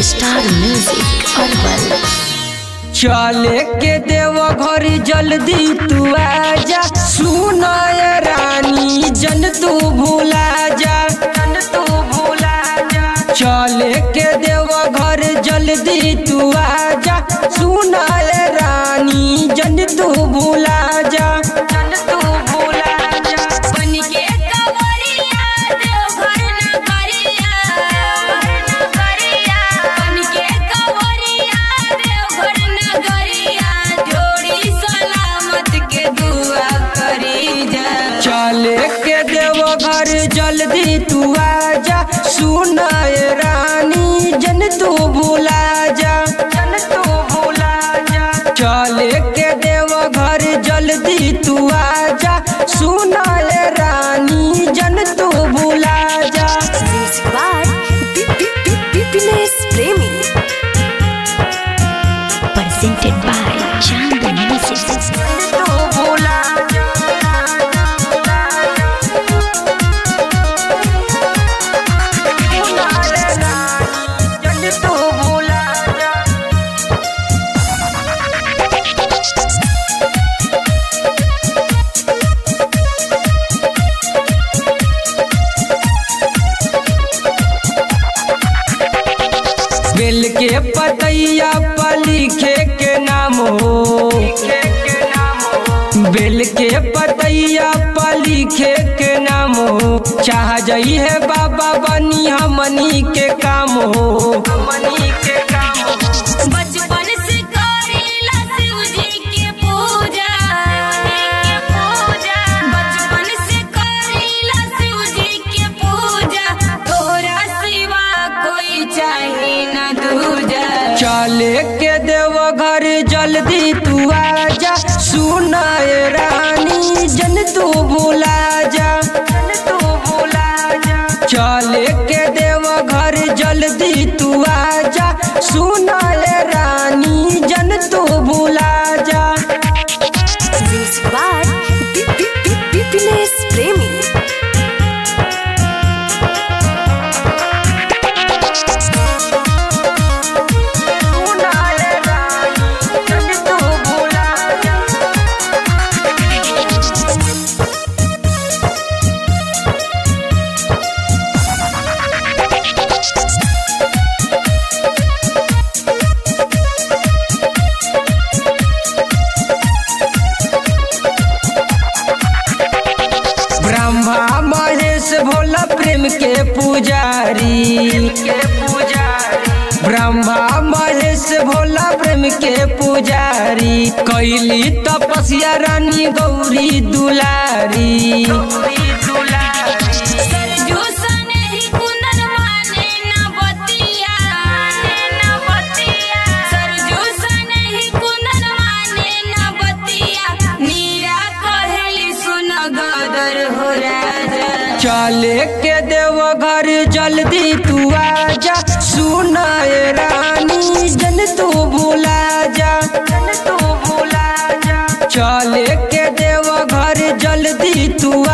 Star music herbal चले के देव घर जल्दी तू आजा सुनाय रानी जन तू भूला जा जन तू भूला जा चले के देव घर जल्दी तू आजा सुनाय रानी जन तू भूला जा जन तू भूला जा बनके कवरिया देवघर नगरिया नगरिया बनके कवरिया देवघर नगरिया जोड़ी सलामत के दुआ करी जा चले के देव घर जल्दी तू आजा सुनाय रानी जन तू भूला जा जन तू भूला जा चले के देव घर जल्दी तू आजा सुनाय रानी जन तू भूला जा प्रेमी presented by Chand Music. तू भूला जन तू भूला जा बेल के पतैया पर लिखे के नाम हो बेल के पतैया पर लिखे के नाम हो चाह जई है बाबा बनी हमनी के काम हो हमनी के काम हो बचपन से करीला शिव जी के पूजा पूजा बचपन से करीला शिव जी के पूजा तोरा सिवा कोई चाहे न दूजा चले के देव घर जल्दी तू आजा सुनाए रानी जन तू भूला जा जन तू भूला जा चले के देव घर जल्दी तू आजा सुनाए रानी जन तू भूला जा प्रेमी सुनाए रानी जन तू भूला जा ब्रह्मा महेश भोला प्रेम के पुजारी के पुजारी ब्रह्मा महेश भोला प्रेम के पुजारी कैली तपस्या रानी गौरी दुलारी सरजू सने ही कुंदन माने न बतिया न बतिया सरजू सने ही कुंदन माने न बतिया नीरा कहेली सुन गदर हो राजा चले के देव घर जल्दी तू आजा सुनाए रानी जन तू भूला जा जन तू भूला जा चले के देव घर जल्दी तू